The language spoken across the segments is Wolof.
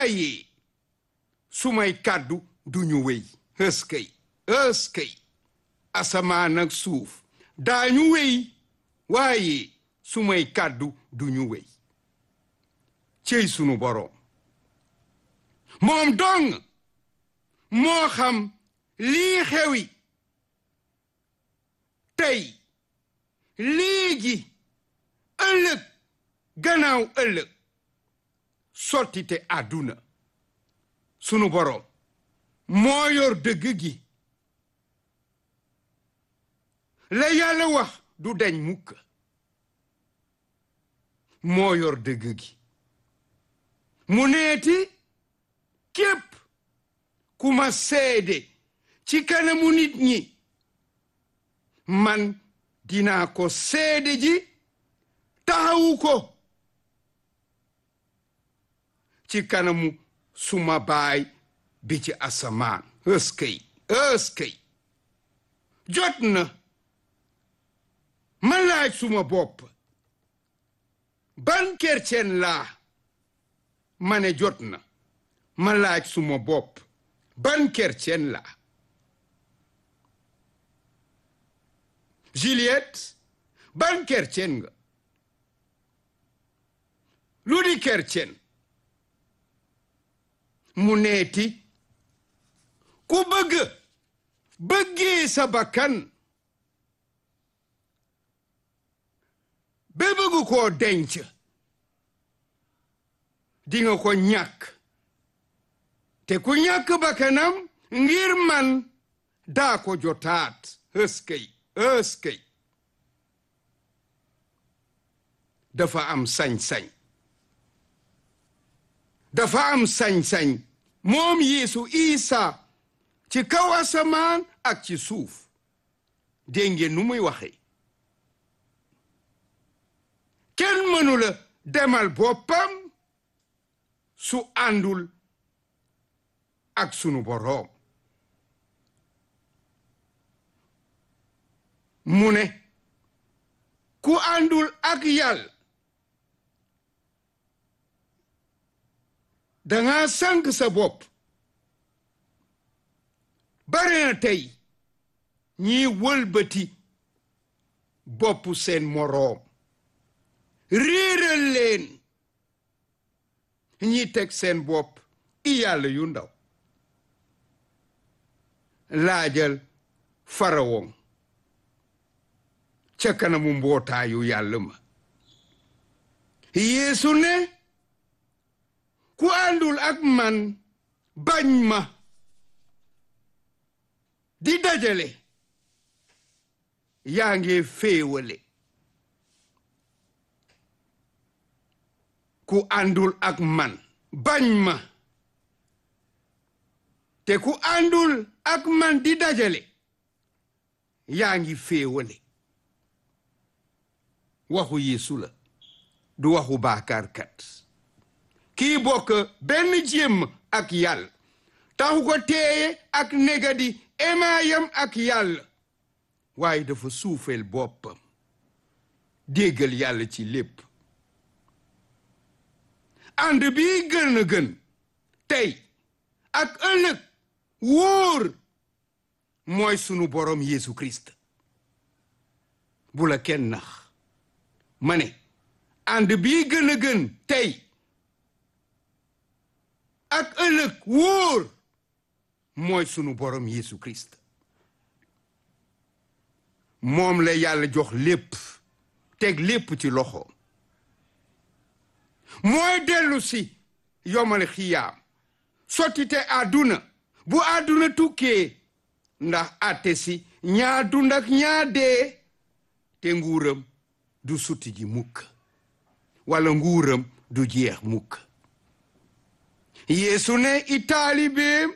waaye sumay kàddu duñu wéy ëskëy ëskëy asamaan ak suuf daañu wéy waaye sumay kàddu duñu wéy cey sunu boroom moom dong moo xam lii xewi tey léegi ëllëg gannaaw ëllëg sottite àdduna sunu boroom moo yor dëgg gi la yàlla wax du dañ mukk moo yor dëgg gi mu neeti képp ku ma seede ci kanamu nit ñi man dinaa ko seede ji taxawu ko ci kanamu suma baay bi ci asamaan ëskëy ëskëy jot na ma laaj suma bopp ban kercen laa ma ne jot na ma laaj suma bopp ban kercen laa Juliette ban kercen nga lu di kercen mu neeti ku bëgg bëggee sa bakkan ba bëgg koo denc dinga ko ñàkk te ku ñàkk bakkanam ngir man daa ko jotaat ëskëy ëskëy dafa am sañ-sañ dafa am sañ-sañ moom Yeesu Isa ci kaw asamaan ak ci suuf dégg ngeen nu muy waxe kenn mënula demal boppam su àndul ak sunu boroom mu ne ku àndul ak yàlla danga sànk sa bopp bare na tey ñiy wëlbati bopp seen moroom réeral leen ñi teg seen bopp i yàlla yu ndaw laajal farawoŋ ca kanamu mbootaayu yàlla ma yeesu ne ku àndul ak man bañ ma di dajale yaa ngi féewale ku àndul ak man bañ ma te ku àndul ak man di dajale yaa ngi féewale waxu Yeesu la du waxu baakaarkat kii bokk benn jéem ak yàlla taxu ko teeye ak negadi emaayam ak yàlla waaye dafa suufeel boppam déggal yàlla ci lépp ànd bi gën a gën tey ak ëllëg wóor mooy sunu borom Yeesu Christ bu la kenn nax ma ne ànd bi gën a gën tey ak ëllëg wóor mooy sunu borom Yeesu Christ moom la yàlla jox lépp teg lépp ci loxo mooy dellu si yomal xiyaam sottite àdduna bu àdduna tukkee ndax àtte si ñaa dund ak ñaa dee te nguuram du sutti ji mukk wala nguuram du jeex mukk yeesu ne i taalibeem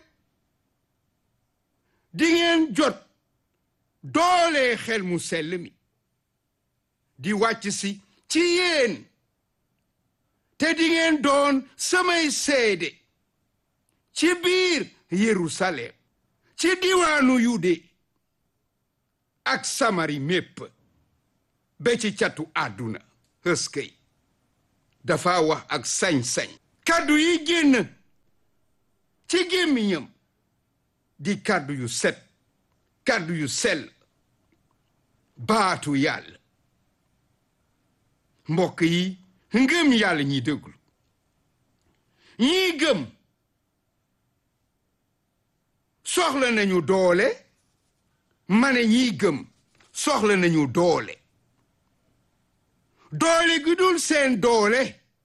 di ngeen jot doole xel mu sell mi di wàcc si ci yéen te di ngeen doon samay seede ci biir Yerusalem ci diwaanu Yude ak Samari mépp ba ci catu àdduna ëskëy dafa wax ak sañ-sañ kaddu yi génn ci gémmiñam di kàddu yu set kàddu yu sell baatu yàlla mbokk yi ngëm yàlla ñiy déglu ñiy gëm soxla nañu doole ma ne ñiy gëm soxla nañu doole doole gi dul seen doole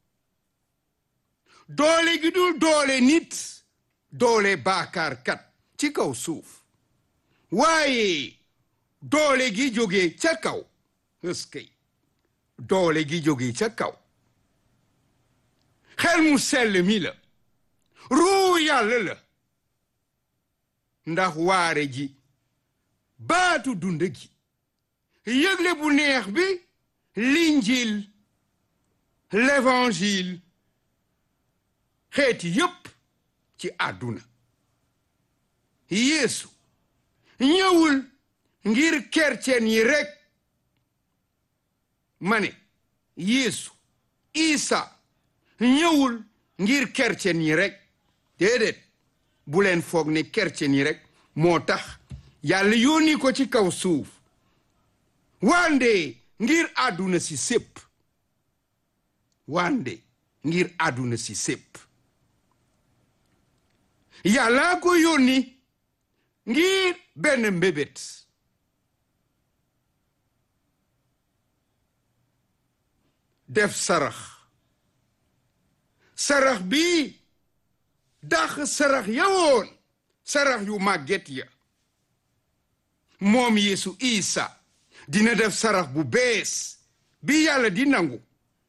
doole gi dul doole nit doole baakaarkat ci kaw suuf waaye doole gi jóge ca kaw ëskëy doole gi jóge ca kaw xel mu sell mi la ruu yàlla la ndax waare ji baatu dund gi yëgle bu neex bi l'injil l'évangile xeeti yépp ci àdduna yeesu ñëwul ngir kercen yi rekk ma ne yeesu isa ñëwul ngir kercen yi rekk déedéet bu leen foog ne kercen yi rekk moo tax yàlla yónni ko ci kaw suuf wande ngir àdduna si sépp wande ngir àdduna si sépp yàlla ko yónni ngir benn mbébét def sarax sarax bi dax sarax yawoon sarax yu màgget ya moom Yeesu Isa dina def sarax bu bees bi yàlla di nangu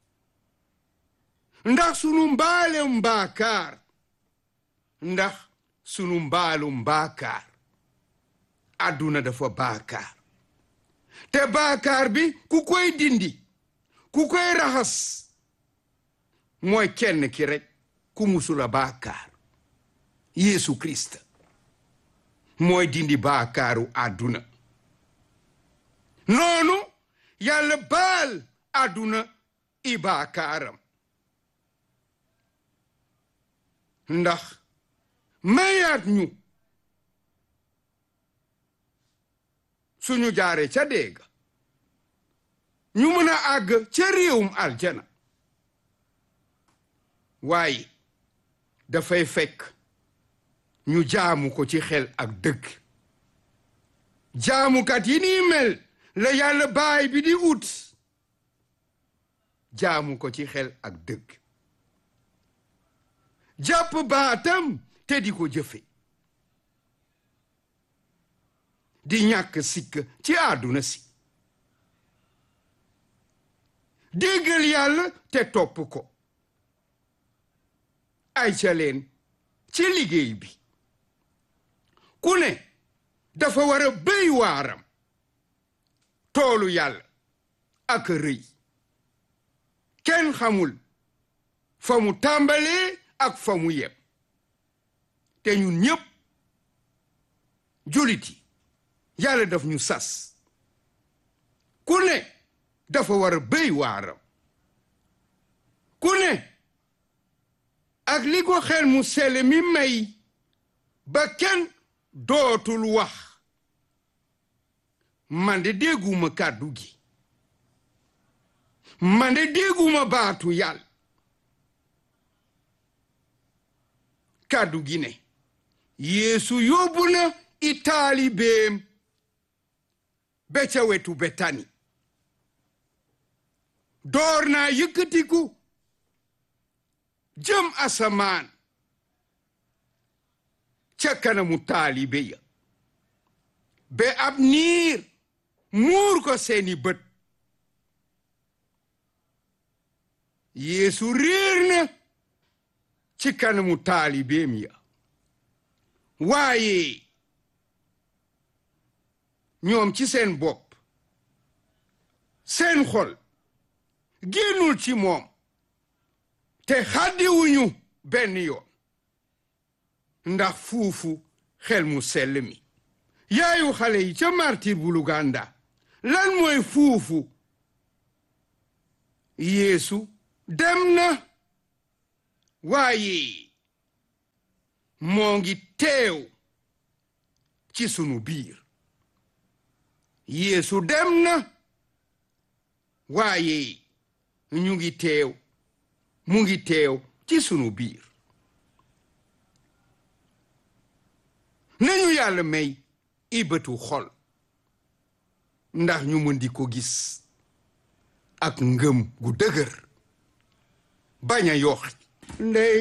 ndax sunu mbaalem mbaakaar ndax sunu mbaalum baakaar àdduna dafa baakaar te baakaar bi ku koy dindi ku koy raxas mooy kenn ki rekk ku musula baakaar Yeesu Kirist mooy dindi baakaaru àdduna noonu yàlla baal àdduna i baakaaram ndax mayaat ñu suñu jaare ca déega ñu mën a àgg ca réewum aljana waaye dafay fekk ñu jaamu ko ci xel ak dëgg jaamukat yi nii mel la yàlla baay bi di ut jaamu ko ci xel ak dëgg jàpp baatam te di ko jëfe di ñàkk sikk ci àdduna si déggal yàlla te topp ko ay ca leen ci liggéey bi ku ne dafa war a béy waaram toolu yàlla ak rëy kenn xamul fa mu tàmbalee ak fa mu yem te ñun ñépp julit yi yàlla daf ñu sas ku ne dafa war a béy waaram ku ne ak li ko xel mu sele mi may ba kenn dootul wax man de dégguma kàddu gi man de dégguma baatu yàlla kàddu gi ne yeesu yóbbu na i taalibeem be ca wetu betani door naa yëkkatiku jëm asamaan ca kanamu taalibe ya be ab niir muur ko seeni bët yeesu réer na ci kanamu taalibeem ya waaye ñoom ci seen bopp seen xol génnul ci moom te xàddiwuñu benn yoon ndax fuufu xel mu sell mi yaayu xale yi ca martir bu Luganda lan mooy fuufu yeesu dem na waaye moo ngi teew ci sunu biir Yeesu dem na waaye ñu ngi teew mu ngi teew ci sunu biir nañu yàlla may ibatu xol ndax ñu mën di ko gis ak ngëm gu dëgër bañ a yox ndey